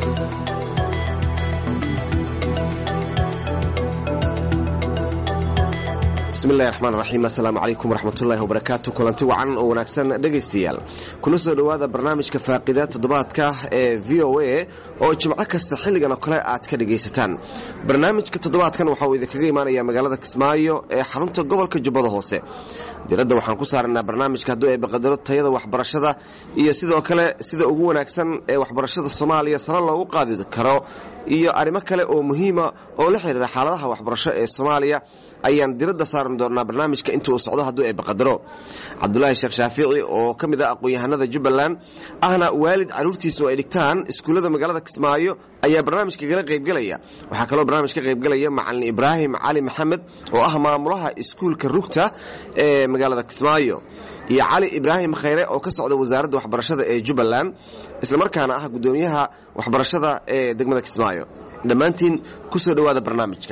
bismillahi raxmaan raxiim assalaamu calaykum waraxmatullaahi wabarakaatu kulanti wacan oo wanaagsan dhegaystayaal kuna soo dhowaada barnaamijka faaqida toddobaadka ee v o a oo jimco kasta xilligan oo kale aad ka dhegaysataan barnaamijka toddobaadkan waxauu idinkaga imaanaya magaalada kismaayo ee xarunta gobolka jubbada hoose diradda waxaan ku saaraynaa barnaamijka hadduu ay baqadaro tayada waxbarashada iyo sidoo kale sida ugu wanaagsan ee waxbarashada soomaaliya sare loogu qaadi karo iyo arrimo kale oo muhiima oo la xidhiira xaaladaha waxbarasho ee soomaaliya ayaan diradda saari doonnaa barnaamijka inta uu socdo hadduu ay baqadaro cabdulaahi sheekh shaafici oo ka mid ah aqoon-yahanada jubbaland ahna waalid carruurtiisu ay dhigtaan iskuullada magaalada kismaayo ayaa barnaamijka kala qaybgelaya waxaa kaloo barnaamij ka qaybgelaya macalin ibraahim cali maxamed oo ah maamulaha iskuulka rugta ee magaalada kismaayo iyo cali ibraahim khayre oo ka socda wasaaradda waxbarashada ee jubbaland islamarkaana ah guddoomiyaha waxbarashada ee degmada kismaayo dhammaantiin ku soo dhowaada barnaamijka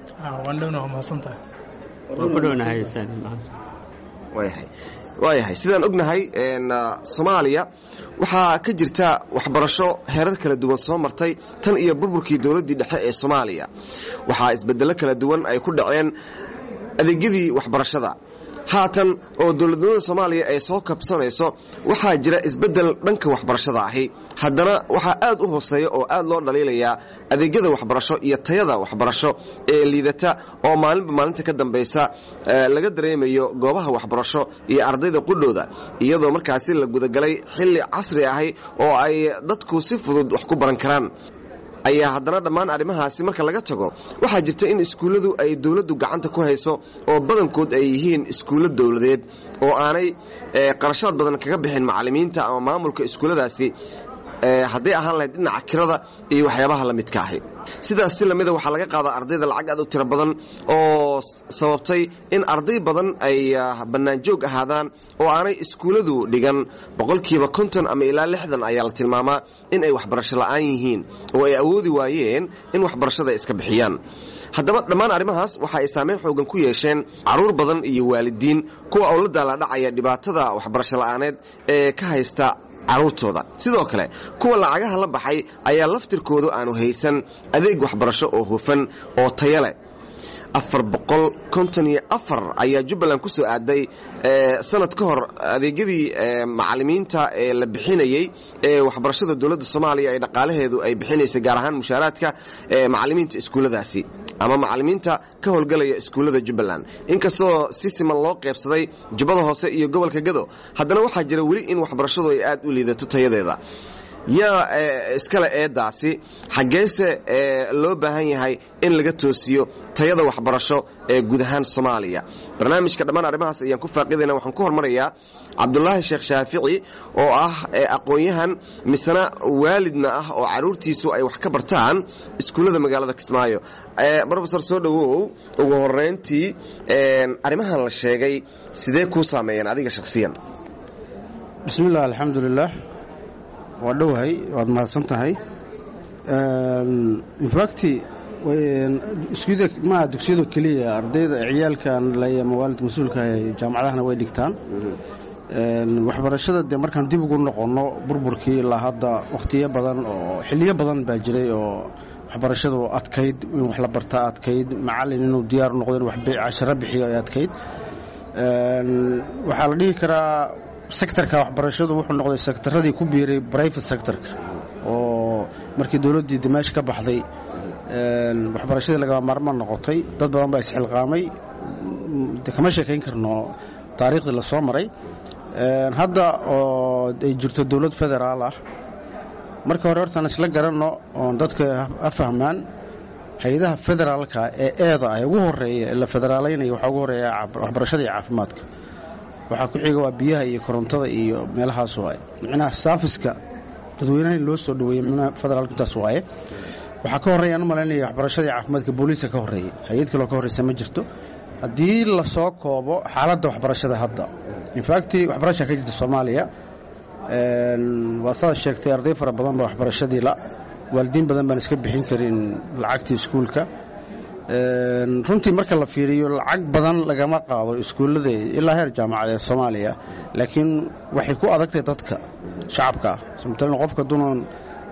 waayahay sidaan ognahay soomaaliya waxaa ka jirta waxbarasho heerar kala duwan soo martay tan iyo burburkii dowladdii dhexe ee soomaaliya waxaa isbedello kala duwan ay ku dhaceen adeegyadii waxbarashada haatan oo dowladnimada soomaaliya ay soo kabsanayso waxaa jira isbeddel dhanka waxbarashada ahi haddana waxaa aad u hooseeya oo aad loo dhaliilayaa adeegyada waxbarasho iyo tayada waxbarasho ee liidata oo maalinba maalinta ka dambaysa laga dareemayo goobaha waxbarasho iyo ardayda qudhooda iyadoo markaasi la gudagalay xilli casri ahi oo ay dadku si fudud wax ku baran karaan ayaa haddana dhammaan arrimahaasi marka laga tago waxaa jirta in iskuulladu ay dowladdu gacanta ku hayso oo badankood ay yihiin iskuullo dowladeed oo aanay qarashaad badan kaga bixin macallimiinta ama maamulka iskuulladaasi hadday ahaan lahayd dhinaca kirada iyo waxyaabaha la midka ahi sidaas si lamida waxaa laga qaadaa ardayda lacag aad u tiro badan oo sababtay in arday badan ay bannaanjoog ahaadaan oo aanay iskuulladu dhigan boqolkiiba konton ama ilaa lixdan ayaa la tilmaamaa in ay waxbarasho la'aan yihiin oo ay awoodi waayeen in waxbarashada ay iska bixiyaan haddaba dhammaan arrimahaas waxa ay saameyn xoogan ku yeesheen carruur badan iyo waalidiin kuwa oo la daaladhacaya dhibaatada waxbarasho la'aaneed ee ka haysta carruurtooda sidoo kale kuwa lacagaha la baxay ayaa laftirkoodu aanu haysan adeeg waxbarasho oo hufan oo taya leh afar boqol konton iyo afar ayaa jubbaland ku soo aaday sanad ka hor adeegyadii macallimiinta ee la bixinayey ee waxbarashada dowladda soomaaliya ee dhaqaalaheedu ay bixinaysay gaar ahaan mushaaraadka macallimiinta iskuulladaasi ama macallimiinta ka howlgalaya iskuullada jubbaland inkastoo si siman loo qeybsaday jubbada hoose iyo gobolka gado haddana waxaa jira weli in waxbarashadu ay aad u liidato tayadeeda yaa iskale eeddaasi xaggeese loo baahan yahay in laga toosiyo tayada waxbarasho ee guud ahaan soomaaliya barnaamijka dhammaan arrimahaas ayaan ku faaqidayna waxaan ku hormarayaa cabdulaahi sheekh shaafici oo ah aqoon-yahan misena waalidna ah oo carruurtiisu ay wax ka bartaan iskuullada magaalada kismaayo rofesor soo dhowow ugu horeyntii arrimahan la sheegay sidee kuu saameeyeen adiga shakhsiyan bismillaah alxamdulilah waa dhowahay waad mahadsan tahay infacti maa dugsiyadu keliya ardayda ciyaalkan leyama waalidka mas-uulka jaamacadahana way dhigtaan waxbarashada dee markaan dib ugu noqonno burburkii ilaa hadda wakhtiyo badan oo xiliyo badan baa jiray oo waxbarashadu adkayd in wax la bartaa adkayd macallin inuu diyaar noqdo in casharo bixiyo ay adkayd waxaa la dhihi karaa sektarka waxbarashadu wuxuu noqday sektaradii ku biiray brivate sectorka oo markii dowladdii dimaash ka baxday waxbarashadii lagama maarmaan noqotay dad badan baa isxilqaamay de kama sheekayn karno taariikhdii la soo maray hadda oo ay jirto dowlad federaal ah marka hore hortaan isla garanno oon dadka ha fahmaan hay-adaha federaalka ee eeda ah ee ugu horeeya ee la federaalaynaya waxaa ugu horeeya waxbarashada iyo caafimaadka waxaa ku xiga waa biyaha iyo korontada iyo meelahaas waaye micnaha saafiska dadweynaha in loo soo dhaweeye micnaha federaalka intaas waaye waxaa ka horreeya aan u malaynaya waxbarashadii caafimaadka booliiska ka horreeyey hay-ad kaloo ka horreysa ma jirto haddii lasoo koobo xaaladda waxbarashada hadda infacti waxbarashaa ka jirta soomaaliya waa saad sheegtay arday fara badan baa waxbarashadii la waalidiin badan baan iska bixin karin lacagtii iskuulka runtii marka la fiiriyo lacag badan lagama qaado iskuullada ilaa heer jaamacadeed soomaaliya laakiin waxay ku adagtahay dadka shacabka ah matalan qofka dunan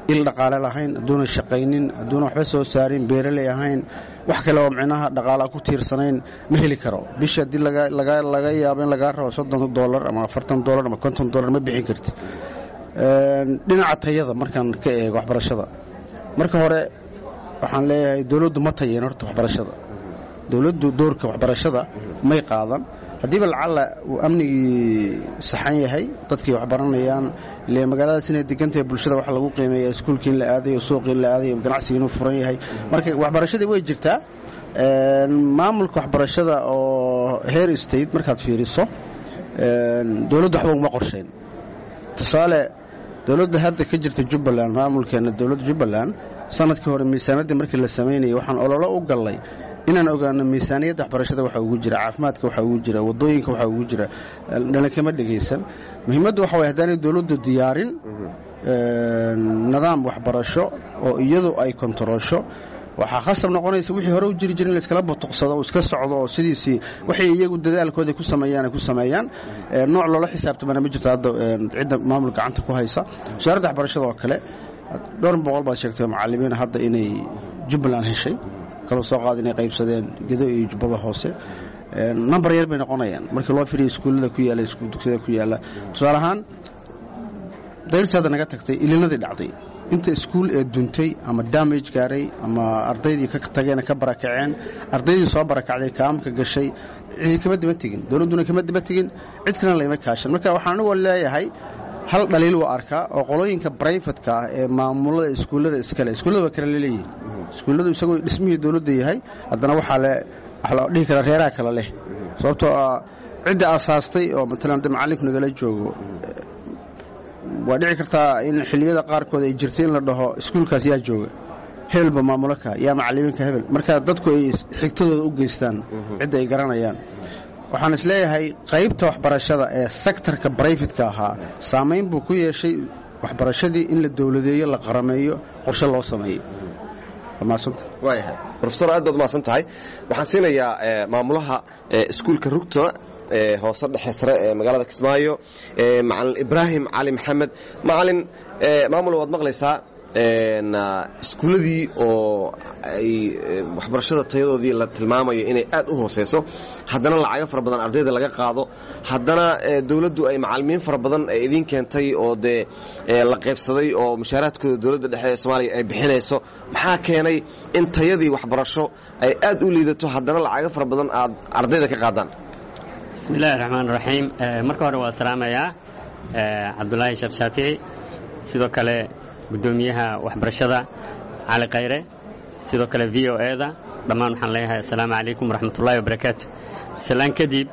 il dhaqaale lahayn hadduuna shaqaynin hadduuna waxba soo saarin beeraley ahayn wax kale oo micnaha dhaqaalaa ku tiirsanayn ma heli karo bisha haddii laga yaabo in lagaa rabo soddon dolar ama afartan dolar ama konton dolar ma bixin kartid dhinaca tayada markaan ka eego waxbarashada marka hore waxaan leeyahay dowladdu ma tayeen horta waxbarashada dowladdu doorka waxbarashada may qaadan haddiiba lacalla uu amnigii saxan yahay dadkii waxbaranayaan ile magaaladaas inay degantahay bulshada waxa lagu qiimeeya iskuulkii in la aadayo suuqii in la aadayo ganacsigii inuu furan yahay marka waxbarashadii way jirtaa maamulka waxbarashada oo heer state markaad fiiriso dowladdu waxba uma qorshayn tusaale dowladda hadda ka jirta jubbaland maamulkeena dowladda jubbaland sanadkii hore miisaanaddii markii la samaynayay waxaan ololo u gallay inaan ogaano miisaaniyadda waxbarashada waxa ugu jira caafimaadka waxa ugu jira wadooyinka waxa ugu jira dhalinkama dhegaysan muhiimaddu waxa way haddaanay dowladdu diyaarin nidaam waxbarasho oo iyadu ay kontaroosho waxaa khasab noqonaysa wixii hore u jiri jira in layskala botoqsado iska socdo oo sidiisii waxay iyagu dadaalkooda ku sameeyaan ay ku sameeyaan nooc loola xisaabtamana ma jirto hadda cidda maamul gacanta ku haysa wasaaradda waxbarashada oo kale dhowr boqol baad sheegtay macallimiin hadda inay jubbaland heshay kaloo soo qaada inay qaybsadeen gedo iyo jubbada hoose number yar bay noqonayaan markii loo firiya iskuullada ku yaala dugsiyada ku yaala tusaale ahaan dayrsi hadda naga tagtay ilinadii dhacday inta iskuul ee duntay ama damage gaaray ama ardaydii ka tageen ka barakaceen ardaydii soo barakacday kaamka gashay cidi kama daba tegin dowladduna kama daba tegin cid kalena layma kaashan marka waxaan anigoo leeyahay hal dhaliil waa arkaa oo qolooyinka brifatka ah ee maamulada iskuullada iskale iskuullada waa kale laleeyihin iskuulladu isagoo dhismihii dowladda yahay haddana waxaa le waxa la dhihi karaa reeraha kale leh sababtoo ah cidda aasaastay oo matalan hadda macallinku nagala joogo waa dhici kartaa in xilliyada qaarkood ay jirtay in la dhaho iskuulkaas yaa jooga hebelba maamulaka yaa macallimiinka hebel marka dadku ay xigtadooda u geystaan cidda ay garanayaan waxaan is leeyahay qaybta waxbarashada ee sektarka brayfatka ahaa saamayn buu ku yeeshay waxbarashadii in la dowladeeyo la qarameeyo qorshe loo sameeyo rofesor aad baad umahadsan tahay waxaan siinayaa maamulaha iskuulka rugta hoose dhexe sare ee magaalada kismaayo macalin ibraahim cali maxamed macalin maamul waad maqlaysaa iskuulladii oo ay waxbarashada tayadoodii la tilmaamayo inay aad u hooseyso haddana lacago fara badan ardayda laga qaado haddana dowladdu ay macalimiin fara badan ay idiin keentay oo dee la qaybsaday oo mushaaraadkooda dowladda dhexe ee soomaaliya ay bixinayso maxaa keenay in tayadii waxbarasho ay aad u liidato haddana lacago fara badan aad ardayda ka qaadaan bismi illaahi raxmaan raxiim marka hore waa salaamayaa cabdulaahi sheekh shaafici sidoo kale guddoomiyaha waxbarashada cali khayre sidoo kale v o e da dhammaan waxaan leeyahay assalaamu calaykum waraxmatullahi wabarakaatu salaan kadib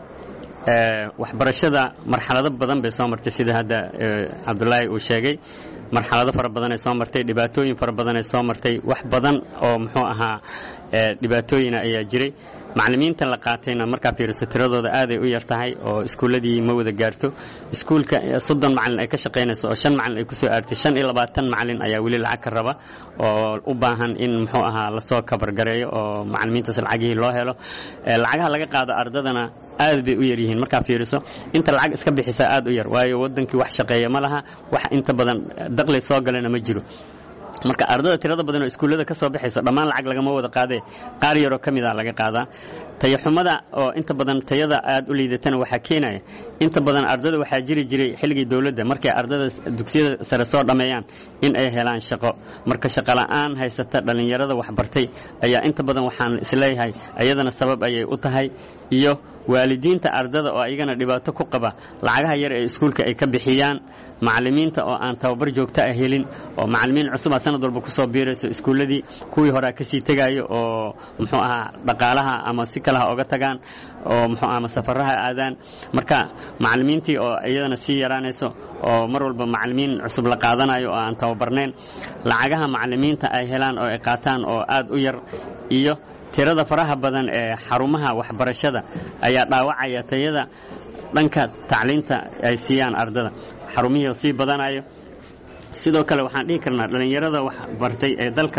waxbarashada marxalado badan bay soo martay sida hadda cabdulaahi uu sheegay marxalado fara badanay soo martay dhibaatooyin fara badanay soo martay wax badan oo muxuu ahaa dhibaatooyina ayaa jiray macallimiinta la qaatayna markaa fiiriso tiradooda aaday u yar tahay oo iskuulladii ma wada gaarto iskuulka soddon macallin ay ka shaqaynayso oo shan macallin ay ku soo aartay shan iyo labaatan macallin ayaa weli lacag ka raba oo u baahan in muxuu ahaa lasoo kabargareeyo oo macallimiintaas lacagihii loo helo lacagaha laga qaado ardadana aad bay u yar yihiin markaa fiiriso inta lacag iska bixisaa aad u yar waayo waddankii wax shaqeeya ma laha wax inta badan daqli soo galana ma jiro marka ardada tirada badan oo iskuullada ka soo baxayso dhammaan lacag lagama wada qaadee qaar yaroo ka mida laga qaadaa tayaxumada oo inta badan tayada aad u liidatana waxaa keenaya inta badan ardada waxaa jiri jiray xilligii dowladda markay ardada dugsiyada sare soo dhammeeyaan in ay helaan shaqo marka shaqola'aan haysata dhallinyarada waxbartay ayaa inta badan waxaan isleeyahay ayadana sabab ayay u tahay iyo waalidiinta ardada oo ayagana dhibaato ku qaba lacagaha yar ee iskuulka ay ka bixiyaan macallimiinta oo aan tababar joogto ah helin oo macallimiin cusub a sanad walba ku soo biirayso iskuulladii kuwii horea ka sii tegaayo oo muxuu ahaa dhaqaalaha ama si kalaha oga tagaan oo muxuu aha safaraha aadaan marka macallimiintii oo iyadana sii yaraanayso oo mar walba macallimiin cusub la qaadanayo oo aan tababarnayn lacagaha macallimiinta ay helaan oo ay qaataan oo aad u yar iyo tirada faraha badan ee xarumaha waxbarashada ayaa dhaawacaya tayada dhanka tacliinta ay siiyaan ardada xarumihii oo sii badanayo sidoo kale waxaan dhihi karnaa dhallinyarada wax bartay ee dalka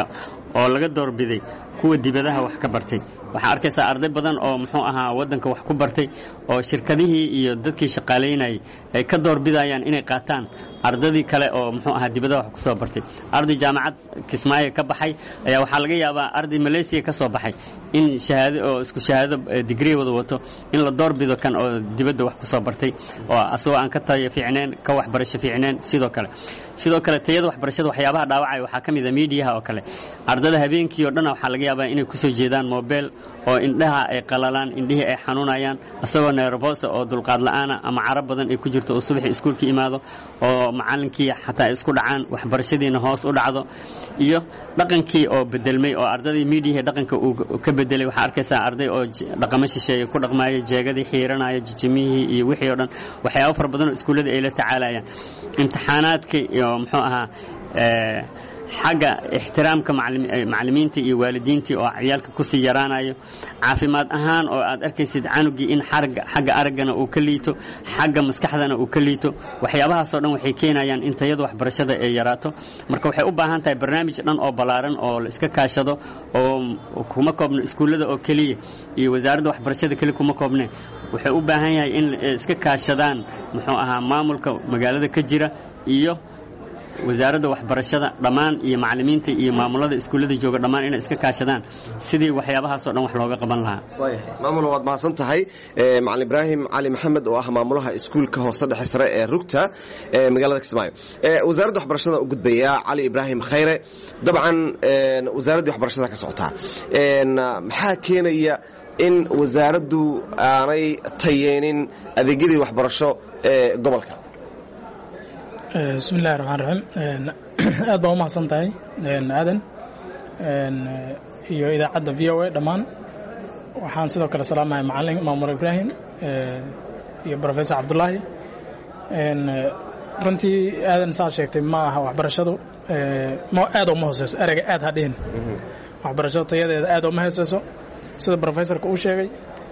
oo laga doorbiday kuwa dibadaha wax ka bartay waxaa arkaysaa arday badan oo muxuu ahaa waddanka wax ku bartay oo shirkadihii iyo dadkii shaqaalaynayay ay ka doorbidayaan inay qaataan ardadii kale oo muxuu ahaa dibadaha wax ku soo bartay arday jaamacad kismaayo ka baxay ayaa waxaa laga yaabaa arday malaysiya ka soo baxay in shahaado oo isku shahaado digrii wada wato in la doorbido kan oo dibadda wax ku soo bartay oo asagoo aan ka tayo fiicneen ka waxbarasho fiicneen sidoo kale sidoo kale tayada waxbarashada waxyaabaha dhaawacaya waxaa ka mid a miidiyaha oo kale ardada habeenkii oo dhan waxaa laga yaabaa inay ku soo jeedaan mobel oo indhaha ay qalalaan indhihii ay xanuunayaan asagoo neerbosa oo dulqaad la'aana ama carab badan ay ku jirto oo subaxii iskuulka imaado oo macallinkii xataa ay isku dhacaan waxbarashadiina hoos u dhacdo iyo dhaqankii oo bedelmay oo ardadii miidiyahii dhaqanka uu ka bedelay waxaa arkaysaa arday oo dhaqamo shisheeye ku dhaqmaaya jeegadii xiiranaya jijimihii iyo wixii oo dhan waxyaabo fara badan oo iskuullada ay la tacaalayaan imtixaanaadka iyo muxuu ahaa xagga ixtiraamka macallimiinta iyo waalidiintii oo ciyaalka kusii yaraanayo caafimaad ahaan oo aad arkaysid canugii in xagga araggana uu ka liito xagga maskaxdana uu ka liito waxyaabahaasoo dhan waxay keenayaan in tayada waxbarashada ay yaraato marka waxay u baahan tahay barnaamij dhan oo ballaaran oo la iska kaashado oo kuma koobno iskuullada oo keliya iyo wasaaradda waxbarashada keliya kuma koobne waxay u baahan yahay in iska kaashadaan muxuu ahaa maamulka magaalada ka jira iyo wasaaradda waxbarashada dhammaan iyo macallimiinta iyo maamulada iskuullada jooga dhammaan inay iska kaashadaan sidii waxyaabahaasoo dhan wax looga qaban lahaa maamul waad mahadsan tahay macalin ibraahim cali maxamed oo ah maamulaha iskuulka hoose dhexe sare ee rugta ee magaalada kismaayo wasaaradda waxbarashada u gudbaya cali ibraahim khayre dabcan wasaaraddii waxbarashada ka socotaa maxaa keenaya in wasaaraddu aanay tayeenin adeegyadii waxbarasho ee gobolka bismi illahi raxmaan raxiim aad baa u mahadsan tahay aadan iyo idaacadda v o a dhammaan waxaan sidoo kale salaamahay macalin maamur ibraahim iyo professor cabdulaahi runtii aadan saa sheegtay ma aha waxbarashadu aad uma hooseyso ereyga aad ha dhihin waxbarashadu tayadeeda aad uma hooseyso sida professorka uu sheegay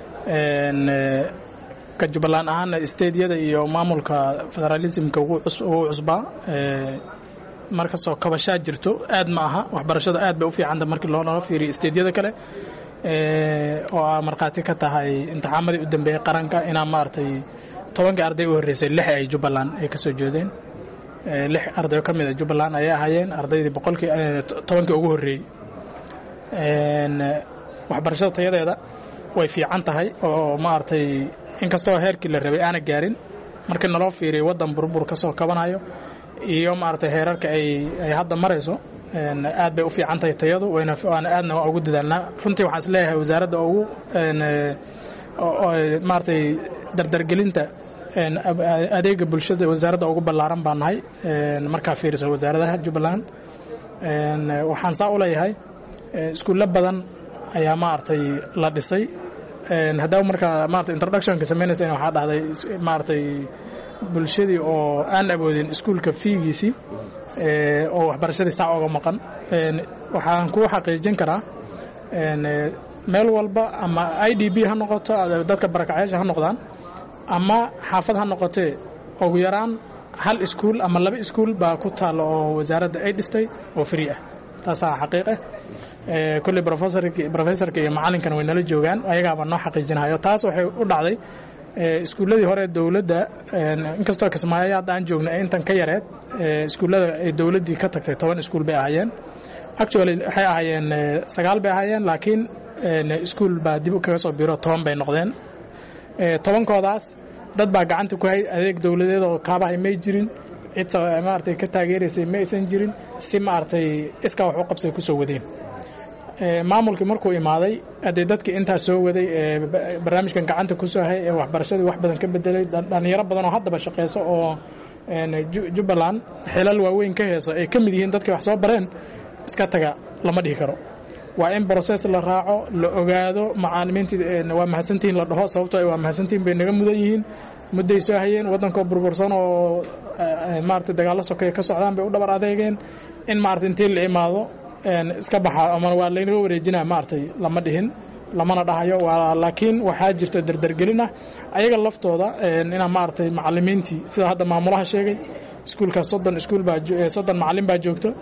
ka jubbaland ahaana stediyada iyo maamulka federalismka ugu cusbaa markastoo kabashaa jirto aad ma aha waxbarashada aad bay u fiicanta markii loonala fiiriyo stediyada kale oo aa markhaati ka tahay imtixaamadii u dambeeyey qaranka inaa maaragtay tobankii arday u horreysay lix ay jubbaland ay ka soo jeedeen lix ardayo ka mid a jubbaland ayay ahaayeen ardaydii boqolkii tobankii ugu horreeyey waxbarashada tayadeeda way fiican tahay oo maaragtay inkastoo heerkii la rabay aana gaarin markii naloo fiiriyo waddan burbur ka soo kabanayo iyo maaragtay heerarka ay ay hadda marayso aad bay u fiican tahay tayadu wayna waana aadna waa ugu dadaalnaa runtii waxaan is leeyahay wasaaradda ugu maaragtay dardargelinta adeega bulshada wasaaradda ugu ballaaran baan nahay markaa fiiriso wasaaradaha jubbaland waxaan saa u leeyahay iskuullo badan ayaa maaragtay la dhisay haddaa markaa maarata introductionka samaynaysa waxaa dhahday maaragtay bulshadii oo aan awoodin iskuulka fiigiisii oo waxbarashadii saa oga maqan waxaan kuu xaqiijin karaa meel walba ama i d b ha noqoto dadka barakacayaasha ha noqdaan ama xaafad ha noqotee ugu yaraan hal iskuul ama laba iskuul baa ku taalla oo wasaaradda ay dhistay oo free ah taasaa xaqiiq ah kolley professorka iyo macallinkana way nala joogaan ayagaaba noo xaqiijinahayo taas waxay u dhacday iskuulladii hore dowladda inkastoo kismaayo hadda aan joogno ee intan ka yareed iskuullada ay dowladdii ka tagtay toban iskuul bay ahaayeen actually waxay ahaayeen sagaal bay ahaayeen laakiin iskuul baa dib kaga soo biro toban bay noqdeen tobankoodaas dad baa gacanta ku hay adeeg dowladeed oo kaabahay may jirin cid maaragtay ka taageeraysay ma aysan jirin si maaragtay iskaa wax u qabsay ku soo wadeen maamulkii markuu imaaday haddee dadkii intaa soo waday ee barnaamijkan gacanta ku soo hay ee waxbarashadii wax badan ka bedelay dhallinyaro badan oo haddaba shaqeyso oo jubbaland xilal waaweyn ka heeso ay ka mid yihiin dadkii wax soo bareen iska taga lama dhihi karo waa in broses la raaco la ogaado macaalimiintii waa mahadsantihiin la dhaho sababtoo waa mahadsantihiin bay naga mudan yihiin mudday soo hayeen waddankoo burbursan oo maarata dagaallo sokeeye ka socdaan bay u dhabar adeegeen in maarata intii la imaado iska baxa ama waa laynaga wareejinaa maaragtay lama dhihin lamana dhahayo laakiin waxaa jirta dardargelin ah ayaga laftooda inaa maaragtay macalimiintii sida hadda maamulaha sheegay iskuulkaas soddon iskuul baa soddon macalin baa joogto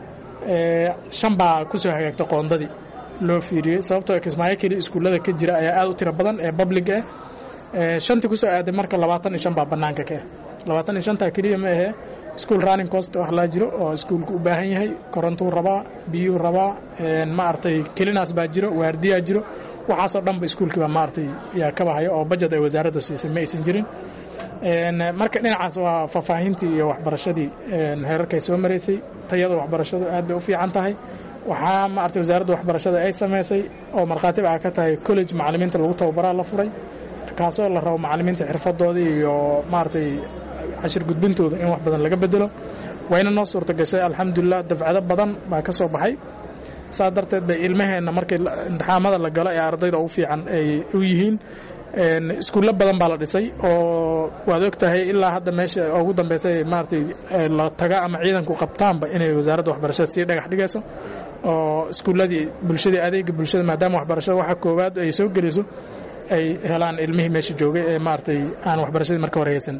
shan baa kusoo hagaagta qoondadii loo fiiriyey sababtoo kismaayo keliya iskuullada ka jira ayaa aad u tiro badan ee public ah shantii kusoo aaday marka labaatan iyo shan baa bannaanka ka ah labaatan iyo shantaa keliya ma ahee school running cost wax laa jiro oo iskuulku u baahan yahay korontuu rabaa biyuu rabaa maaragtay kelinaas baa jiro waardiyaa jiro waxaasoo dhanba iskuulkiiba maaragtay yaa ka bahayo oo bajet ay wasaaradda siisay ma aysan jirin marka dhinacaas waa faahfaahintii iyo waxbarashadii heerarkay soo maraysay tayada waxbarashadu aad bay u fiican tahay waxaa maaragtay wasaaradda waxbarashada ay samaysay oo markhaatiba a ka tahay college macallimiinta lagu tababaraa la furay kaasoo la rabo macallimiinta xirfadoodii iyo maaragtay cashir gudbintooda in wax badan laga bedelo wayna noo suurta gashay alxamdulilah dafcado badan baa ka soo baxay saa darteed bay ilmaheenna markii imtixaamada la galo ee ardayda ugu fiican ay u yihiin iskuullo badan baa la dhisay oo waad og tahay ilaa hadda meesha ugu dambaysa maaragtay la taga ama ciidanku qabtaanba inay wasaaradda waxbarashada sii dhagax dhigayso oo iskuulladii bulshadii adeega bulshada maadaama waxbarashada waxa koowaad ay soo geliso ay helaan ilmihii meesha joogay ee maaragtay aan waxbarashadii marka hore haysan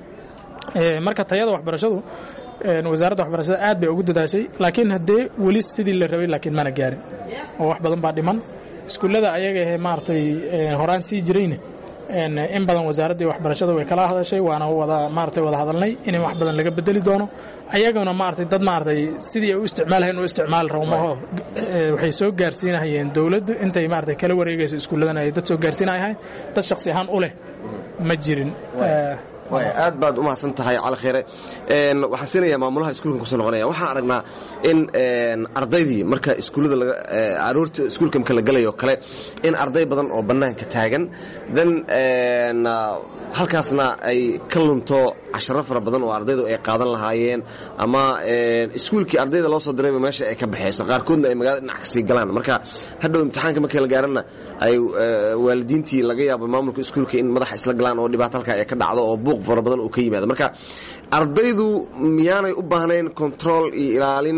marka tayada waxbarashadu wasaaradda waxbarashada aad bay ugu dadaashay laakiin haddee weli sidii la rabay laakiin mana gaarin oo wax badan baa dhiman iskuullada ayaga ahee maaragtay horaan sii jirayna in badan wasaaraddii waxbarashada way kala hadashay waana wada maaragtay wada hadalnay in wax badan laga bedeli doono ayaguna maaragtay dad maaragtay sidii ay u isticmaalahayn u isticmaali rabo maho waxay soo gaarsiinahayeen dowladdu intay maaragtay kala wareegayso iskuulladana ay dad soo gaarsiinayahay dad shakhsi ahaan u leh ma jirin aad baad u mahadsan tahay cali khayre waxaan siinayaa maamulaha iskuulkan kusoo noqonaya waxaan aragnaa in ardaydii marka iskuullada aroorta iskuulka marka la galayo kale in arday badan oo bannaanka taagan dan halkaasna ay ka lunto casharo fara badan oo ardaydu ay qaadan lahaayeen ama iskuulkii ardayda loo soo dirayba meesha ay ka baxayso qaarkoodna ay magaalada dhinac kasii galaan marka hadhow imtixaanka markii la gaarana ay waalidiintii laga yaabo maamulka iskuulka in madaxa isla galaan oo dhibaato halkaa ay ka dhacdo oo buuq fara badan uu ka yimaado marka ardaydu miyaanay u baahnayn control iyo ilaalin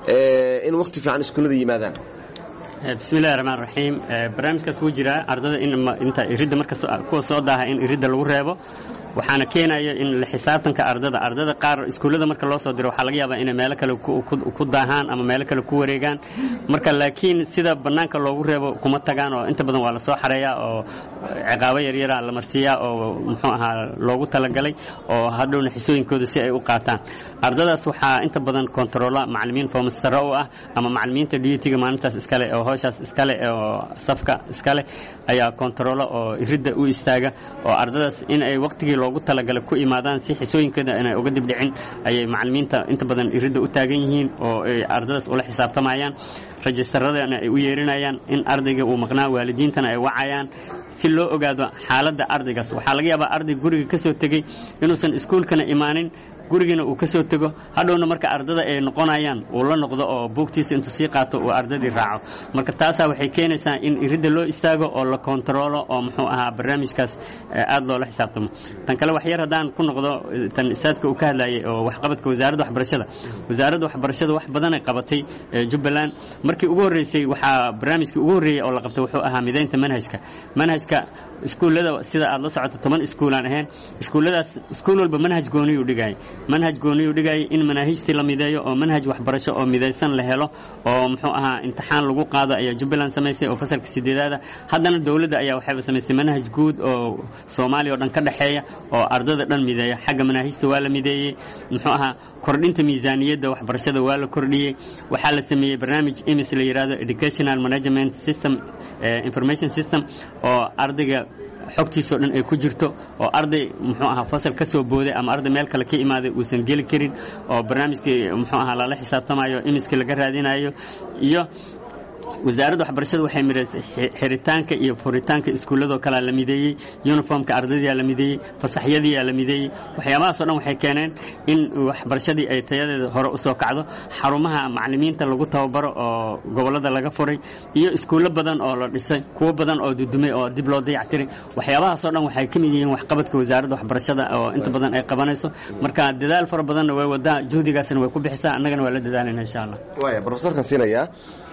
in waqti fiican iskuullada yimaadaan bismillahi raxmaan raxiim barnaamijkaas wuu jiraa ardada inta iridda marka kuwa soo daaha in iridda lagu reebo waxaana keenaya in la xisaabtanka ardada ardada qaar iskuullada marka loo soo diro waxaa laga yaabaa inay meelo kale ku daahaan ama meelo kale ku wareegaan marka laakiin sida bannaanka loogu reebo kuma tagaan oo inta badan waa la soo xareeyaa oo ciqaabo yaryara la marsiiyaa oo muxuu ahaa loogu talagalay oo hadhowna xisooyinkooda si ay u qaataan ardadaas waxaa inta badan kontaroola macallimiin foomastaro u ah ama macallimiinta diyutiga maalintaas iskale oo howshaas iskale oo safka iskale ayaa kontaroola oo iridda u istaaga oo ardadaas in ay waqtigii loogu talagalay ku imaadaan si xisooyinkooda inay uga dibdhicin ayay macallimiinta inta badan iridda u taagan yihiin oo ay ardadaas ula xisaabtamayaan rajistaradana ay u yeerinayaan in ardayga uu maqnaa waalidiintana ay wacayaan si loo ogaado xaaladda ardaygaas waxaa laga yaabaa arday guriga ka soo tegey inuusan iskuulkana imaanin gurigiina uu ka soo tego hadhowna marka ardada ay noqonayaan uu la noqdo oo buugtiisa intuu sii qaato uu ardadii raaco marka taasaa waxay keenaysaa in iridda loo istaago oo la kontaroolo oo muxuu ahaa barnaamijkaas aad loola xisaabtamo tan kale wax yar haddaan ku noqdo tan isaadka uu ka hadlayay oo waxqabadka wasaaradda waxbarashada wasaaradda waxbarashada wax badanay qabatay jubbaland markii ugu horreysay waxaa barnaamijkii ugu horreeyey oo la qabtay wuxuu ahaa midaynta manhajka manhajka iskuullada sida aad la socoto toban iskuulaan ahayn iskuulladaas iskuul walba manhaj gooniyuu dhigayay manhaj gooniyuu dhigayay in manaahijtii la mideeyo oo manhaj waxbarasho oo midaysan la helo oo muxuu ahaa imtixaan lagu qaado ayaa jubbaland samaysay oo fasalka sideedaada haddana dowladda ayaa waxayba samaysay manhaj guud oo soomaaliya oo dhan ka dhexeeya oo ardada dhan mideeya xagga manaahijta waa la mideeyey muxuu ahaa kordhinta miisaaniyadda waxbarashada waa la kordhiyey waxaa la sameeyey barnaamij imis la yidhahdo educational management system information system oo ardayga xogtiisao dhan ay ku jirto oo arday muxuu ahaa fasal ka soo booday ama arday meel kale ka imaaday uusan geli karin oo barnaamijkii muxuu ahaa lala xisaabtamayo imiskii laga raadinayo iyo wasaaradda waxbarashada waxay midaysay xiritaanka iyo furitaanka iskuulladoo kalea la mideeyey yuniformka ardaydiyaa la mideeyey fasaxyadiiyaa la mideeyey waxyaabahaasoo dhan waxay keeneen in waxbarashadii ay tayadeeda hore u soo kacdo xarumaha macallimiinta lagu tababaro oo gobollada laga furay iyo iskuullo badan oo la dhisay kuwo badan oo dudumay oo dib loo dayactiray waxyaabahaasoo dhan waxay ka mid yihiin waxqabadka wasaaradda waxbarashada oo inta badan ay qabanayso marka dadaal fara badanna way wadaa juhdigaasna way ku bixisaa annagana waa la dadaalayna insha allah waaya brofesorkan siinayaa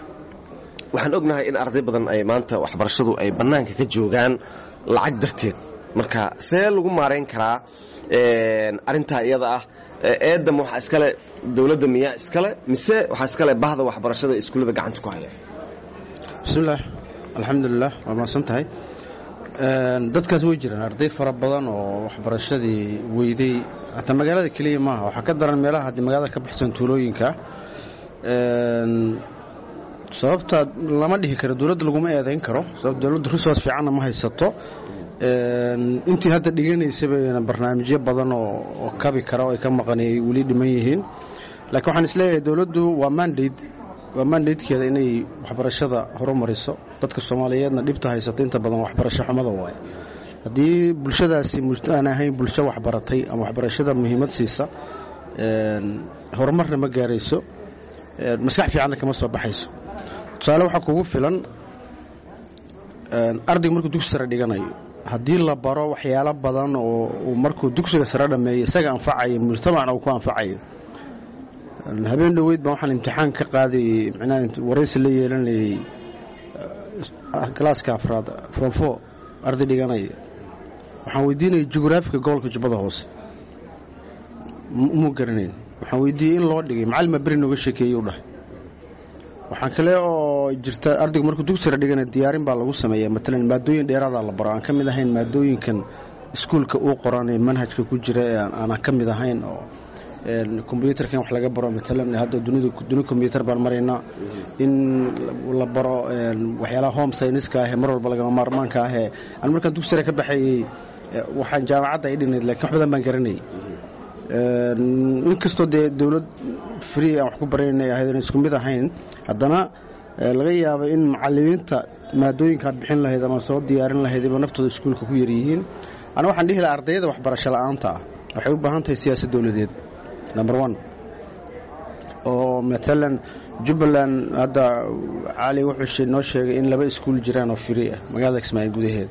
waxaan ognahay in arday badan ay maanta waxbarashadu ay bannaanka ka joogaan lacag darteed marka see lagu maarayn karaa arrintaa iyada ah eedam waxaa iskale dowladda miyaa iskale mise waxaa iskale bahda waxbarashada iskuullada gacanta ku haya bismillaah alxamdulilah waa mahadsan tahay dadkaas way jiraan arday fara badan oo waxbarashadii weyday hataa magaalada keliya maaha waxaa ka daran meelaha haddii magaalada ka baxsan tuulooyinka sababta lama dhihi karo dowladda laguma eedayn karo sababta dowladda resource fiicanna ma haysato intii hadda dhiganaysaba barnaamijyo badan oo kabi kara oo ay ka maqan ay weli dhiman yihiin laakiin waxaan isleeyahay dowladdu waa mandate waa mandatekeeda inay waxbarashada horumariso dadka soomaaliyeedna dhibta haysato inta badan waxbarasho xumada waaye haddii bulshadaasi aan ahayn bulsho waxbaratay ama waxbarashada muhiimad siisa horumarna ma gaarayso maskax fiicanna kama soo baxayso tusaale waxaa kugu filan ardayga markuu dugsi sare dhiganayo haddii la baro waxyaalo badan oo uu markuu dugsiga sare dhammeeyo isaga anfacayo mujtamacna uu ku anfacayo habeen dhoweyd baan waxaan imtixaan ka qaadayey micnaha waraysi la yeelanayey galaaska afraad form four arday dhiganaya waxaan weydiinayay jugraafiga gobolka jubbada hoose muu garanayn waxaan weydiiyey in loo dhigay macalima beri nooga sheekeeyey u dhahay waxaan kale oo jirta ardaygu markuu dugsira dhigana diyaarin baa lagu sameeya matalan maadooyin dheeraadaa la baro aan ka mid ahayn maadooyinkan iskuulka uu qoran ee manhajka ku jira ee aanan ka mid ahayn oo kombyuutarkan wax laga baro matalan hadda dunida duni kombyuutar baan maraynaa in la baro waxyaalaha home sayniska ahee mar walba lagama maarmaanka ahee aan markaan dugsira ka baxayey waxaan jaamacadda ay dhinayd lakiin wax badan baan garanayay inkastoo dee dowlad free aan wax ku baraynay ahayd aan isku mid ahayn haddana laga yaaba in macalimiinta maadooyinkaad bixin lahayd ama soo diyaarin lahayd iba naftooda iskuulka ku yaryihiin ana waxaan dhihi laha ardayada waxbarasho la'aanta ah waxay u baahan tahay siyaasad dowladeed number one oo matalan jubbaland hadda cali wuxuu noo sheegay in laba iskuul jiraan oo free ah magaalada kismaayo gudaheed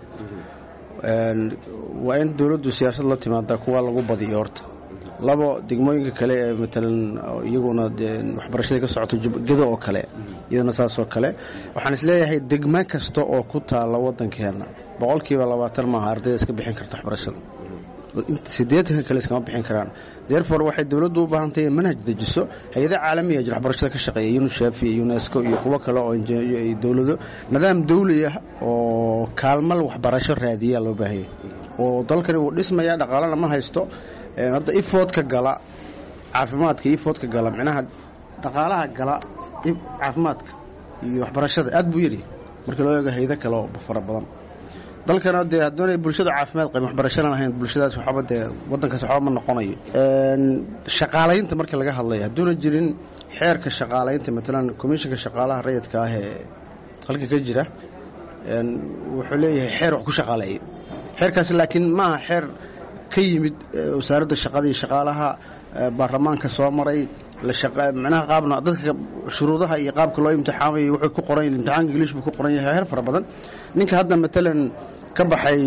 waa in dowladdu siyaasad la timaada kuwa lagu badiyo horta labo degmooyinka kale ee matalan iyaguna waxbarashadii ka socoto gedo oo kale iyadana saasoo kale waxaan isleeyahay degmo kasta oo ku taalla waddankeena boqolkiiba labaatan maaha ardayda iska bixin karta waxbarashada sideetanka kale iskama bixin karaan therefore waxay dowladdu u baahan tahay in manhaj dejiso hay-ada caalamiya jir waxbarashada ka shaqeeya unisef iyo unesco iyo kuwo kale oo dowlado nidaam dawli ah oo kaalmal waxbarasho raadiyaa loo baahanya oo dalkani wuu dhismaya dhaqaalana ma haysto hadda ifoodka gala caafimaadka ifoodka gala micnaha dhaqaalaha gala caafimaadka iyo waxbarashada aad buu yidhi markii loo eego haydo kale oo fara badan dalkana dee haddoonay bulshada caafimaad qabin waxbarashana lahayn bulshadaas waxba dee waddankaas waxba ma noqonayo shaqaalaynta markii laga hadlaya hadduuna jirin xeerka shaqaalaynta matalan commishinka shaqaalaha rayidka ah ee halka ka jira wuxuu leeyahay xeer wax ku shaqaaleeya xeerkaasi laakiin maaha xeer ka yimid wasaaradda shaqada iyo shaqaalaha baarlamaanka soo maray micnaha qaabna dadka shuruudaha iyo qaabka loo imtixaamayo wuxuu ku qoran imtixaanka ingiliish buu ku qoran yahay heer fara badan ninka hadda matalan ka baxay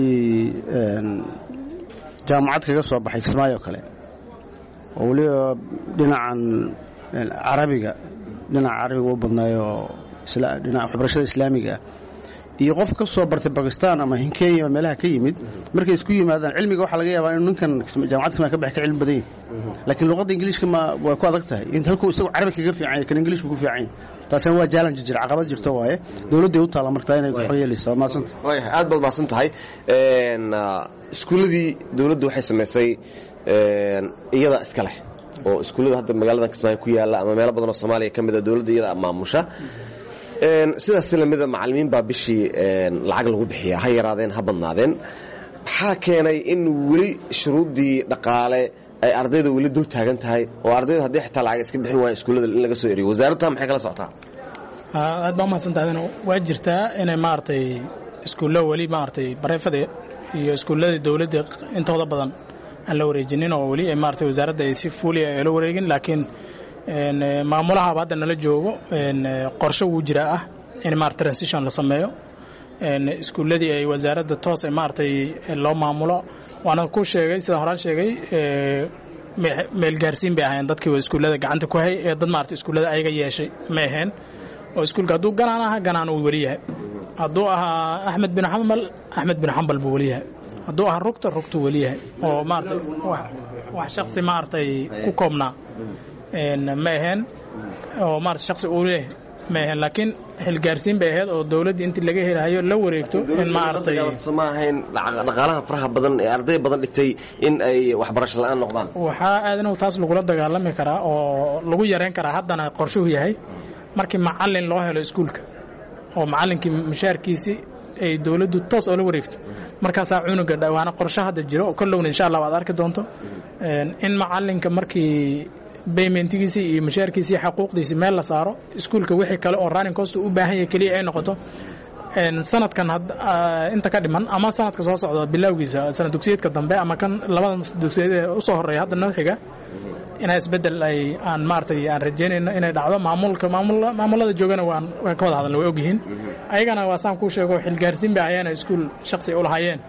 jaamacad kaga soo baxay kismaayo kale oo weliba dhinacan carabiga dhinaca carabiga u badnaayo dhinaca waxbarashada islaamiga ah iyo qof ka soo bartay bakistan ama hinkenya ama meelaha ka yimid markay isku yimaadaan cilmiga waxaa laga yaabaa inuu ninkan jaamacad kismaayo ka baxay ka cilmi badan yahay laakiin luqadda ingiliishka ma waa ku adag tahay in halkuu isagu carabi kaga fiican yahay kan ingiliishku ku fiican yahay taasina waa challenge jira caqabad jirto waaye dowladday u taalla martaa inay xor yeelayso waa mahadsanta waayahay aad baad mahadsan tahay iskuulladii dowladdu waxay samaysay iyada iska leh oo iskuullada hadda magaalada kismaayo ku yaalla ama meelo badan oo soomaaliya ka mida dowladda iyada maamusha sidaas lamida macalimiin baa bishii lacag lagu bixiya ha yaraadeen ha badnaadeen maxaa keenay in weli shuruuddii dhaqaale ay ardayda weli dul taagan tahay oo ardaydu haddii xitaa lacag iska bixin waaya iskuullada in laga soo eriyo wasaaradta maxay kala socotaa aad baa umahadsantahay waa jirtaa inay maaragtay iskuullo weli maaragtay bareefada iyo iskuulladii dowladda intooda badan aan la wareejinin oo weli maaragtay wasaaradda ay si fuuliya ay la wareegin laakiin maamulahaba hadda nala joogo qorshe wuu jiraa ah in maarata transition la sameeyo iskuulladii ay wasaaradda toos maaragtay loo maamulo waana ku sheegay sidaan horaan sheegay meelgaarsiin bay ahayn dadkii iskuullada gacanta ku hay ee dad maarata iskuullada ayaga yeeshay ma aheen oo iskuulka hadduu ganaan aha ganaan uu weli yahay hadduu ahaa axmed bin xambal axmed bin xambal buu weli yahay hadduu ahaa rugta rugtuu weli yahay oo maarata wax shaksi maaragtay ku koobnaa ma aheen oo maarata shaksi uu leh ma aheen laakiin xilgaarsiin bay ahayd oo dowladdii intii laga helahayo la wareegto in maaragtay ma ahayn dhaqaalaha faraha badan ee arday badan dhigtay in ay waxbarasho la'aan noqdaan waxaa aadanow taas lagula dagaalami karaa oo lagu yareyn karaa haddana qorshuhu yahay markii macallin loo helo iskuulka oo macallinkii mushaarkiisii ay dowladdu toos oo la wareegto markaasaa cunuga dhawaana qorsho hadda jiro oo kollowna insha allah waad arki doonto in macallinka markii baymentigiisii iyo mushaarkiisii xaquuqdiisii meel la saaro iskuulka wixii kale oo running cost u baahan yahay keliya ay noqoto sanadkan inta ka dhiman ama sanadka soo socda bilowgiisa sanad dugsiyeedka dambe ama kan labadan dugsiyeed ee usoo horeeya hadda noo xiga inaa isbedel ay aan maaragtay aan rajaynayno inay dhacdo maamulka maamul maamulada joogana waan waan ka wada hadalna way ogyihiin ayagana waa saan kuu sheego xilgaarsiin bay ahaayeen iskuul shaksi u lahaayeen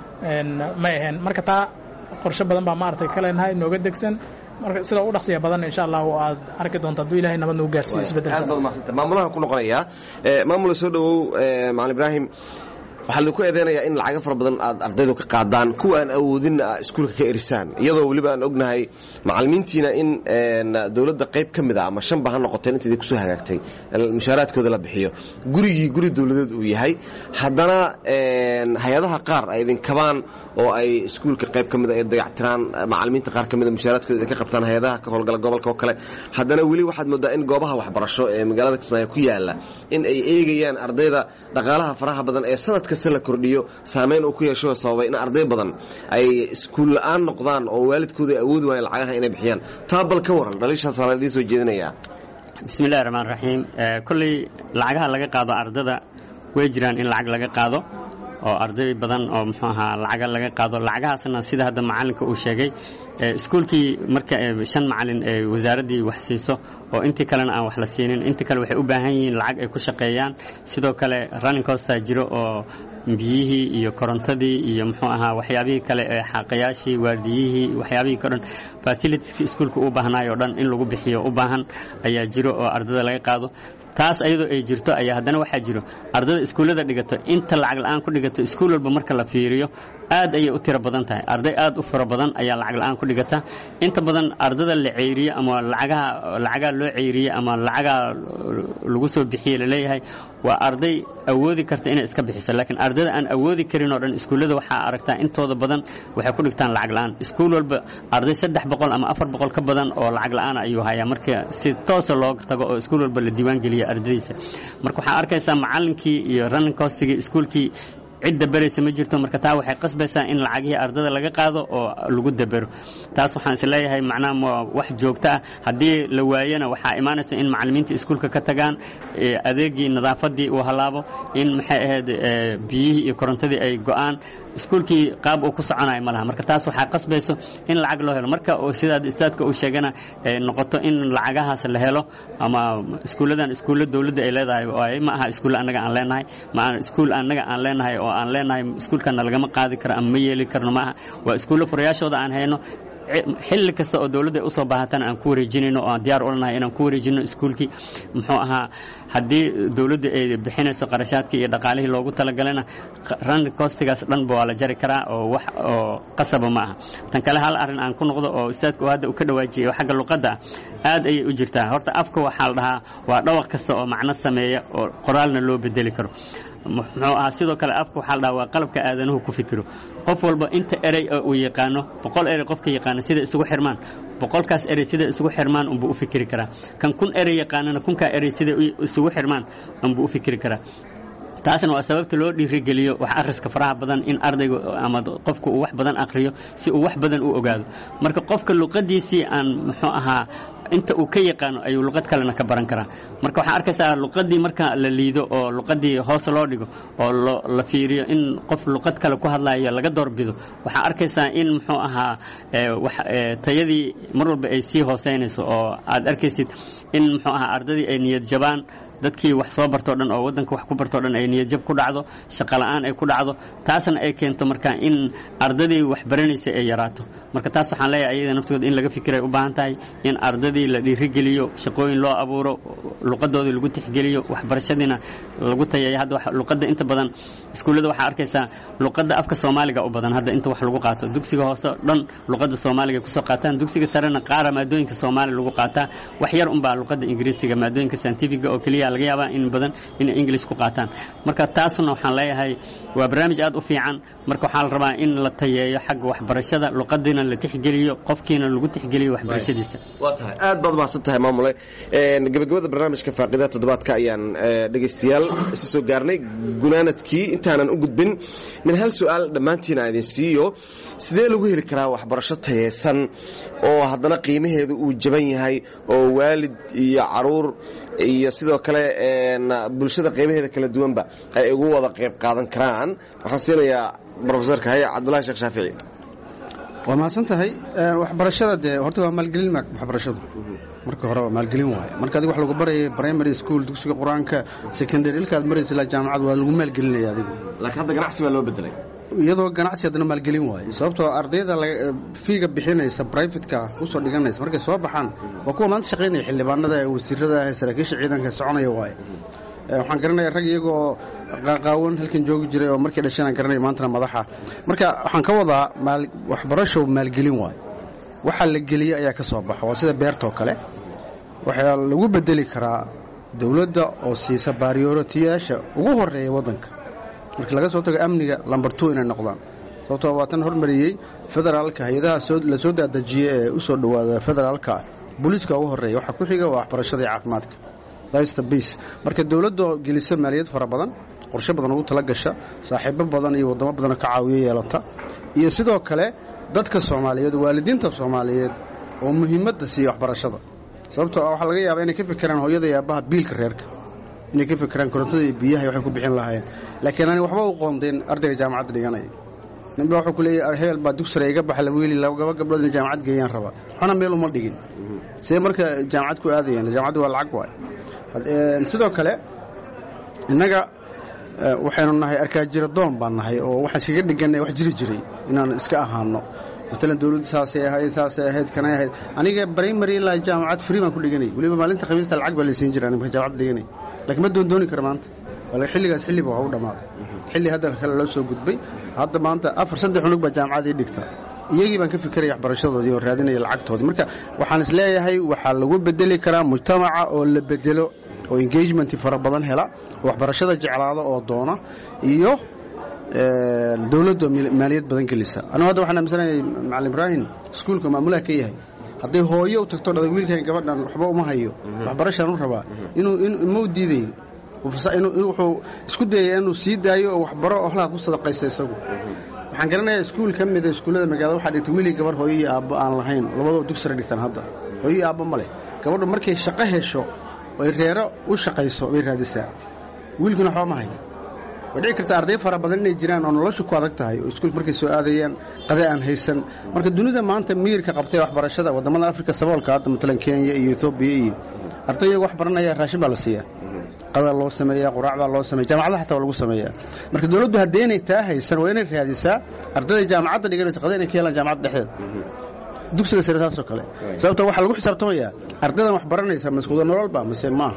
may ahayn marka taa qorshe badan baa maaragtay ka leenahay nooga degsan marka sida u dhaqsiya badan insha allah aad arki doonto hadduu ilahay nabad nagu gaarsiiyo isbedelka maamulaha ku noqonayaa maamula soo dhowow macalin ibraahim waxaa laidinku eedeynayaa in lacago fara badan aad ardaydu ka qaadaan kuwa aan awoodinna a iskuulka ka erisaan iyadoo weliba aan ognahay macalimiintiina in dowladda qayb ka mid a ama shanba ha noqoteen intaydii kusoo hagaagtay mushaaraadkooda la bixiyo gurigii guri dowladeed uu yahay haddana hay-adaha qaar ay idinkabaan oo ay iskuulka qayb ka mida ay dayactiraan macalimiinta qaar ka mida mushaaraadkooda idinka qabtaan hay-adaha ka howlgala gobolka oo kale haddana weli waxaad moodaa in goobaha waxbarasho ee magaalada kismaayo ku yaala in ay eegayaan ardayda dhaqaalaha faraha badan ee sanad kasta la kordhiyo saameyn uu ku yeesho sababay in arday badan ay iskuul la'aan noqdaan oo waalidkooda ay awoodi waayeen lacagaha inay bixiyaan taa bal ka waran dhaliishaasaa la idiin soo jeedinayaa bismillahi raxmaan raxiim kolley lacagaha laga qaado ardada way jiraan in lacag laga qaado oo arday badan oo muxuu ahaa lacaga laga qaado lacagahaasna sida hadda macalinka uu sheegay iskuulkii marka shan macalin ee wasaaraddii wax siiso oo intii kalena aan wax la siinin intii kale waxay u baahan yihiin lacag ay ku shaqeeyaan sidoo kale running costa jiro oo biyihii iyo korontadii iyo muxuu ahaa waxyaabihii kale ee xaaqayaashii waardiyihii waxyaabihii o dhan fasilitieska iskuulka u baahnaay oo dhan in lagu bixiyo u baahan ayaa jiro oo ardada laga qaado taas ayadoo ay jirto ayaa haddana waxaa jiro ardada iskuullada dhigato inta lacag la'aan ku dhigato iskuul walba marka la fiiriyo aad ayay u tiro badan tahay arday aad u fara badan ayaa lacag la'aan ku dhigata inta badan ardada la ceyriye ama lacagaha lacagaa loo ceyriye ama lacagaa lagu soo bixiye laleeyahay waa arday awoodi karta inay iska bixiso laakiin ardada aan awoodi karin oo dhan iskuullada waxaa aragtaa intooda badan waxay ku dhigtaan lacag la'aan iskuul walba arday saddex boqol ama afar boqol ka badan oo lacag la'aan ayuu hayaa marka si toosa looga tago oo iskuul walba la diiwaan geliya ardadiisa marka waxaa arkaysaa macallinkii iyo running costigii iskuulkii cidda beraysa ma jirto marka taa waxay qasbaysaa in lacagihii ardada laga qaado oo lagu dabero taas waxaan is leeyahay macnaha waa wax joogto ah haddii la waayana waxaa imaanaysa in macallimiinta iskuulka ka tagaan adeegii nadaafadii uu halaabo in maxay ahayd biyihii iyo korontadii ay go'aan iskuulkii qaab uu ku soconayo ma laha marka taas waxaa qasbayso in lacag loo helo marka sidaa istaadka uu sheegana noqoto in lacagahaas la helo ama iskuulladan iskuulla dowladda ay leedahay ma aha iskuulla annaga aan leenahay ma aha iskuul annaga aan leenahay oo aan leenahay iskuulkana lagama qaadi karo ama ma yeeli karno maaha waa iskuulla furayaashooda aan hayno xilli kasta oo dowladda ay usoo baahatana aan ku wareejinayno oo aan diyaar u lanahay inaan ku wareejino iskuulkii muxuu ahaa haddii dowladda ay bixinayso qarashaadkii iyo dhaqaalihii loogu talagalana run costigaas dhanba waa la jari karaa oo wax oo qasaba ma aha tan kale hal arrin aan ku noqdo oo ustaadku hadda uu ka dhawaajiyay oo xagga luqadda ah aad ayay u jirtaa horta afka waxaa la dhahaa waa dhawaq kasta oo macno sameeya oo qoraalna loo bedeli karo muxuu ahaa sidoo kale afka waxaa la dhahaa waa qalabka aadanuhu ku fikiro qof walba inta erey oo uu yaqaano boqol erey qofka yaqaano sida isugu xirmaan boqolkaas erey sida isugu xirmaan unbuu u fikiri karaa kan kun erey yaqaanana kunkaa erey sida isugu xirmaan unbuu u fikiri karaa taasna waa sababta loo dhiirigeliyo wax akhriska faraha badan in ardayga ama qofku uu wax badan akhriyo si uu wax badan u ogaado marka qofka luqadiisii aan muxuu ahaa inta uu ka yaqaano ayuu luqad kalena ka baran karaa marka waxaa arkaysaa luqadii marka la liido oo luqadii hoose loo dhigo oo la fiiriyo in qof luqad kale ku hadlayo laga doorbido waxaa arkaysaa in muxuu ahaa tayadii mar walba ay sii hooseynayso oo aad arkaysid in muxuu ahaa ardadii ay niyad jabaan dadkii wax soo bartoo dhan oo waddanka wax ku bartoo dhan ay niyadjab ku dhacdo shaqo la'aan ay ku dhacdo taasna ay keento marka in ardadii wax baranaysay ay yaraato marka taas waxaan leeyahay ayada naftooda in laga fikiray u baahan tahay in ardadii la dhiirigeliyo shaqooyin loo abuuro luqadoodii lagu tixgeliyo waxbarashadiina lagu tayeeyo hadda luqadda inta badan iskuullada waxaa arkaysaa luqadda afka soomaaliga u badan hadda inta wax lagu qaato dugsiga hoose dhan luqadda soomaaliga ay kusoo qaataan dugsiga sarena qaara maadooyinka soomaaliya lagu qaataa wax yar unbaa luqadda ingiriisiga maadooyinka scientifiga oo keliya laga yaabaa in badan inay english ku qaataan marka taasna waxaan leeyahay waa barnaamij aad u fiican marka waxaa la rabaa in la tayeeyo xagga waxbarashada luqadiina la tixgeliyo qofkiina lagu tixgeliyo waxbarashadiisa waa tahay aad baad mahadsan tahay maamule gabagabada barnaamijka faaqida toddobaadka ayaan dhegaystayaal isa soo gaarnay gunaanadkii intaanan u gudbin min hal su-aal dhammaantiin aan idin siiyo sidee lagu heli karaa waxbarasho tayeysan oo haddana qiimaheedu uu jaban yahay oo waalid iyo caruur iyo sidoo kale bulshada qiimaheeda kala duwanba ay ugu wada qayb qaadan karaan waxaan siinayaa rofesorka haye cabdulahi sheekh shaafici waa mahadsan tahay waxbarashada dee horta waa maalgelin waxbarashadu marka hore waa maalgelin waaye marka adiga wax lagu barayay primary school dugsiga qur-aanka secondary ilkaad maraysa ilaa jaamacad waa lagu maalgelinaya adigu laakiin hadda ganacsi baa loo bedelay iyadoo ganacsi haddana maalgelin waaye sababtoo ardayda fiiga bixinaysa brivatka usoo dhiganaysa markay soo baxaan waa kuwa maanta shaqaynaya xildhibaanada wasiirada saraakiisha ciidanka soconaya waaye waxaan garanaya rag iyagoo qaaqaawan halkan joogi jiray oo markii dhasheen garanaya maantana madaxa marka waxaan ka wadaa waxbarasho maalgelin waaye waxa la geliyey ayaa ka soo baxa waa sida beertoo kale waxaa lagu bedeli karaa dowladda oo siisa baariyooratiyaasha ugu horeeya waddanka markii laga soo tago amniga lambar two inay noqdaan sababtoo waa tan hormariyey federaalka hay-adaha la soo daadejiyey ee u soo dhowaada federaalka booliiska ugu horreeya waxaa ku xiga waa waxbarashada iyo caafimaadka marka dowladda geliso maaliyad fara badan qorshe badan ugu tala gasha saaxiibo badan iyo waddamo badanoo ka caawiyo yeelata iyo sidoo kale dadka soomaaliyeed waalidiinta soomaaliyeed oo muhiimadda siiya waxbarashada sababtoo waxaa laga yaabaa inay ka fikiraan hooyada iyo aabbaha biilka reerka inay ka fikiraan korontada iyo biyaha waxay ku bixin lahaayeen laakiin ani waxba u qoondeen ardayga jaamacadda dhiganaya ninba wuxuu ku leeyahy hebel baa dugsare iga baxa wiili laba gabdhood inay jaamacad geeyaan rabaa waxna meel uma dhigin see marka jaamacad ku aadayeen jaamacaddu waa lacag waay sidoo kale innaga waxaynu nahay arkaajira doon baan nahay oo waxaan iskaga dhiganay wax jiri jiray inaan iska ahaano matalan dowladda saasay ahayd saasay ahayd kanay ahayd aniga primary ilaa jaamacad free baan ku dhiganay weliba maalinta khamiista lacag baa laysiin jira marka jaamacad dhiganay laakiin ma doondooni kara maanta xilligaas xilliba waa u dhammaaday xilli hadda kale loo soo gudbay hadda maanta afar saddex unug baa jaamacadii dhigta iyagii baan ka fikiraya waxbarashadoodii oo raadinaya lacagtoodii marka waxaan is leeyahay waxaa lagu bedeli karaa mujtamaca oo la bedelo oo engagement fara badan hela oo waxbarashada jeclaada oo doona iyo dowladda maaliyad badan gelisa anigu hadda waxaan aaminsanahay macalin ibraahim iskuulka maamulaha ka yahay hadday hooyo u tagto dhada wiilkan gabadhan waxba uma hayo waxbarashaan u rabaa inuu ma u diidayo wuxuu isku dayaya inuu sii daayo oo waxbaro ohlaha ku sadaqaysta isagu waxaan garanayaa iskuul ka mida iskuullada magaalada waxaa dhigtay wiilii gabar hooyo iyo aabbo aan lahayn labadoo dugsara dhigtaan hadda hooyo iyo aabbo ma leh gabadhu markay shaqo hesho oy reero u shaqayso bay raadisaa wiilkuna waxba ma hayo way dhici kartaa arday fara badan inay jiraan oo noloshu ku adag tahay oo iskuulka markay soo aadayaan qada aan haysan marka dunida maanta miyirka qabtay waxbarashada waddamada afrika saboolka hadda matalan kenya iyo etoobiya iyo arday iyago wax baranaya raashin baa la siiyaa qada loo sameeyaa quraac baa loo sameeya jaamacadaha xataa waa lagu sameeyaa marka dowladdu haddii inay taa haysan waa inay raadisaa ardayda jaamacadda dhiganaysa qada inay ka helaan jaamacadda dhexdeeda dugsiga sare saasoo kale sababto waxaa lagu xisaabtamayaa ardaydan wax baranaysa maskuuda nololba mase maaha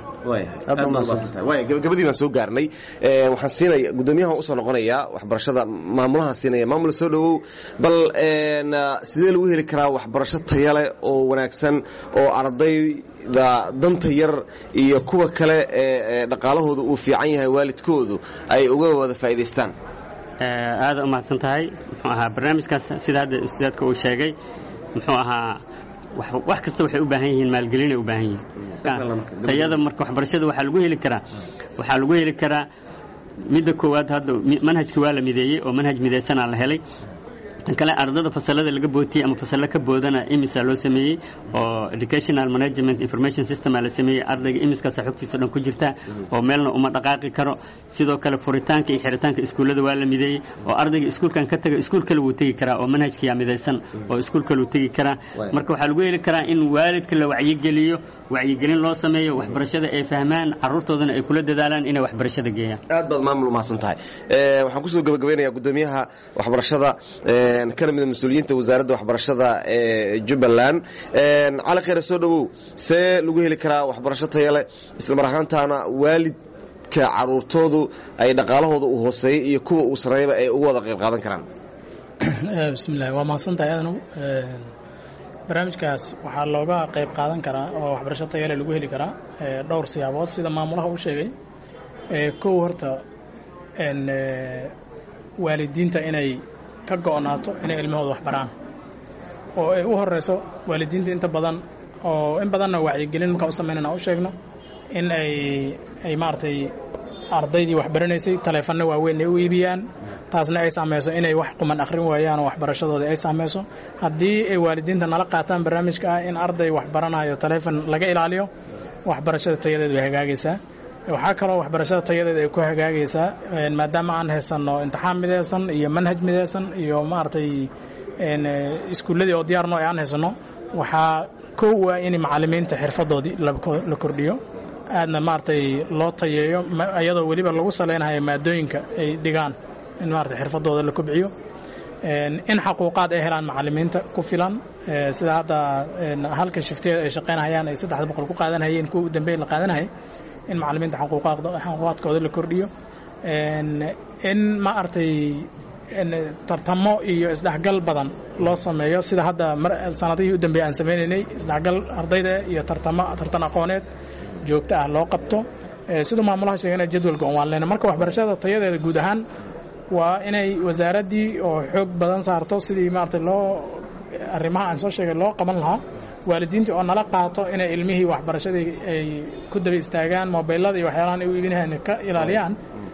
gabagabadii baan soo gaarnay waxaan siinaya guddoomiyahan usoo noqonayaa waxbarashada maamulahan siinaya maamul soo dhowow bal sidee lagu heli karaa waxbarasho tayale oo wanaagsan oo ardayda danta yar iyo kuwa kale ee dhaqaalahooda uu fiican yahay waalidkoodu ay uga wada faa'idaystaan aada u mahadsan tahay muxuu ahaa barnaamijkaas sida hadda ustaadka uu sheegay muxuu ahaa wax kasta waxay u baahan yihiin maalgelinay u baahan yihiin tayada marka waxbarashada waxaa lagu heli karaa waxaa lagu heli karaa midda koowaad hadda manhajka waa la mideeyey oo manhaj midaysanaa la helay tan kale ardada fasalada laga bootiyey ama fasallo ka boodana imisa loo sameeyey oo educational management information systema la sameeyey ardayga imiskaasa xogtiisa dhan ku jirta oo meelna uma dhaqaaqi karo sidoo kale furitaanka iyo xiritaanka iskuullada waa la mideeyey oo ardayga iskuulkan ka taga iskuul kale wuu tegi karaa oo manhajkiyaa midaysan oo iskuul kale wuu tegi karaa marka waxaa lagu heli karaa in waalidka la wacyigeliyo wacyigelin loo sameeyo waxbarashada ay fahmaan carruurtoodana ay kula dadaalaan inay waxbarashada geeyaan aad baad maamul umahadsan tahay waxaan kusoo gebagabeynayaa gudoomiyaha waxbarashada kana mida mas-uuliyiinta wasaaradda waxbarashada ee jubbaland cali khayre soo dhowow see lagu heli karaa waxbarasho taya leh islamar ahaantaana waalidka caruurtoodu ay dhaqaalahooda u hooseeya iyo kuwa uu sarreeyaba ay uga wada qayb qaadan karaan bismillahi waa mahadsantahay adanow barnaamijkaas waxaa looga qayb qaadan karaa oo waxbarasho tayale lagu heli karaa dhowr siyaabood sida maamulaha u sheegay kow horta waalidiinta inay ka go'naato inay ilmahooda wax baraan oo ay u horeyso waalidiinta inta badan oo in badanna wacyigelin markaa u samaynana u sheegno in ay ay maaragtay ardaydii wax baranaysay taleefanno waaweyn ay u iibiyaan taasna ay saamayso inay wax quman akhrin waayaan oo waxbarashadoodii ay saamayso haddii ay waalidiinta nala qaataan barnaamijka ah in arday wax baranayo taleefon laga ilaaliyo waxbarashada tayadeed way hagaagaysaa waxaa kaloo waxbarashada tayadeed ay ku hagaagaysaa maadaama aan haysanno imtixaan midaysan iyo manhaj midaysan iyo maaragtay iskuulladii oo diyaarno aan haysanno waxaa kow ah in macallimiinta xirfadoodii la kordhiyo aadna maaragtay loo tayeeyo iyadoo weliba lagu salaynayo maadooyinka ay dhigaan in maarata xirfadooda la kobciyo in xaquuqaad ay helaan macallimiinta ku filan sida hadda halka shifteeda ay shaqaynahayaan ay saddexda boqol ku qaadanhayeen kuwa u dambeyn la qaadanayay in macallimiinta xaquuqaadkooda la kordhiyo in maaragtay tartamo iyo isdhexgal badan loo sameeyo sida hadda sanadihii u dambeeyey aan sameynaynay isdhexgal ardayda iyo tartamo tartan aqooneed joogto ah loo qabto siduu maamulaha sheegana jadwalka on waan leyna marka waxbarashada tayadeeda guud ahaan waa inay wasaaraddii oo xoog badan saarto sidii maarata loo arrimaha aan soo sheegay loo qaban lahaa waalidiintii oo nala qaato inay ilmihii waxbarashadii ay ku daba istaagaan mobilada iyo waxyaalahan ay u iibinahan ka ilaaliyaan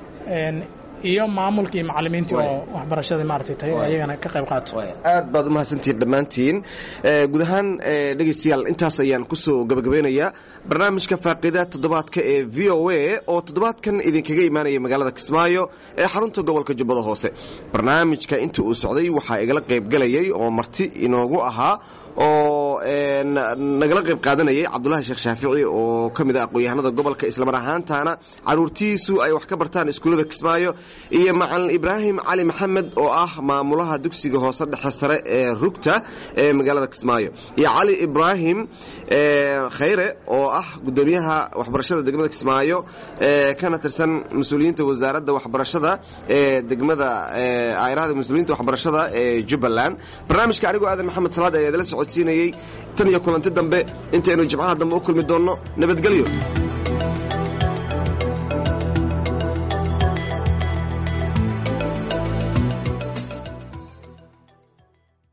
iyo maamulkii macallimiintii oo waxbarashada maaragtay ayagana ka qayb qaato aad baad u mahadsantihiin dhammaantiin guud ahaan dhegaystayaal intaas ayaan kusoo gabagabeynayaa barnaamijka faaqida toddobaadka ee v o a oo toddobaadkan idinkaga imaanaya magaalada kismaayo ee xarunta gobolka jubbada hoose barnaamijka inta uu socday waxaa igala qaybgelayay oo marti inoogu ahaa oo nagala qayb qaadanayay cabdulahi sheekh shaafici oo ka mid ah aqoon-yahanada gobolka islamar ahaantaana caruurtiisu ay wax ka bartaan iskuullada kismaayo iyo macalin ibraahim cali maxamed oo ah maamulaha dugsiga hoose dhexe sare ee rugta ee magaalada kismaayo iyo cali ibraahim khayre oo ah gudoomiyaha waxbarashada degmada kismaayo kana tirsan mas-uuliyiinta wasaaradda waxbarashada ee degmada ayrahda mas-uuliyiinta waxbarashada ee jubbaland barnaamijka anigoo aadan maxamed salaad ayaa idala socodsiinayey tan iyo kulanti dambe intaynu jimcaha dambe u kulmi doonno nabadgelyo